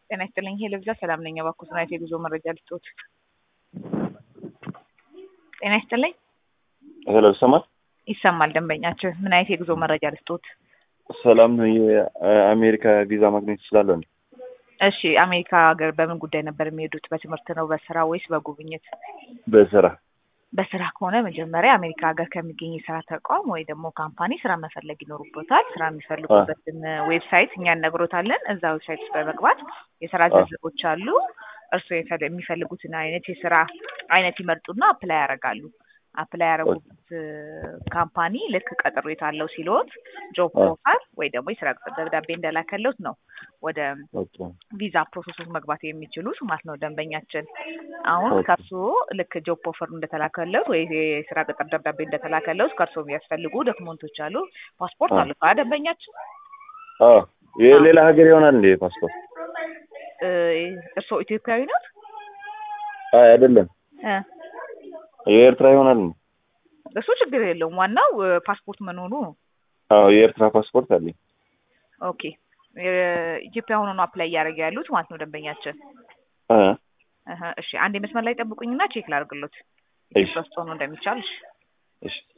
ጤና ይስጥልኝ። ሄሎ ብዛ ሰላም ነኝ። እባክዎት ናይት የጉዞ መረጃ ልስጥዎት። ጤና ይስጥልኝ። ሄሎ ይሰማል? ይሰማል። ደንበኛችን ምን አይነት የጉዞ መረጃ ልስጥዎት? ሰላም ነው። የአሜሪካ ቪዛ ማግኘት እችላለሁ? እሺ፣ አሜሪካ ሀገር በምን ጉዳይ ነበር የሚሄዱት? በትምህርት ነው፣ በስራ ወይስ በጉብኝት? በስራ በስራ ከሆነ መጀመሪያ አሜሪካ ሀገር ከሚገኝ የስራ ተቋም ወይ ደግሞ ካምፓኒ ስራ መፈለግ ይኖሩበታል። ስራ የሚፈልጉበትን ዌብሳይት እኛ እነግሮታለን። እዛ ዌብሳይት ውስጥ በመግባት የስራ ዝርዝሮች አሉ። እርስዎ የፈለ- የሚፈልጉትን አይነት የስራ አይነት ይመርጡና አፕላይ ያደርጋሉ። አፕላይ ያደረጉት ካምፓኒ ልክ ቀጠሮት አለው ሲሎት ጆብ ኦፈር ወይ ደግሞ የስራ ቅጥር ደብዳቤ እንደላከለት ነው ወደ ቪዛ ፕሮሰሶች መግባት የሚችሉት ማለት ነው። ደንበኛችን አሁን ከእርስዎ ልክ ጆብ ኦፈር እንደተላከለት ወይ የስራ ቅጥር ደብዳቤ እንደተላከለት ከእርስዎ የሚያስፈልጉ ዶክመንቶች አሉ። ፓስፖርት አሉ ካ ደንበኛችን የሌላ ሀገር ይሆናል እንዴ ፓስፖርት? እርስዎ ኢትዮጵያዊ ነው? አይ አይደለም፣ የኤርትራ ይሆናል እንዴ? እሱ ችግር የለውም። ዋናው ፓስፖርት መኖሩ ነው። አዎ የኤርትራ ፓስፖርት አለኝ። ኦኬ ኢትዮጵያ ሆኖ ነው አፕላይ እያደረገ ያሉት ማለት ነው ደንበኛችን። እህ እሺ አንድ መስመር ላይ ጠብቁኝና ቼክ ላድርግሎት ኢትዮጵያ ውስጥ ሆኖ እንደሚቻል። እሺ እሺ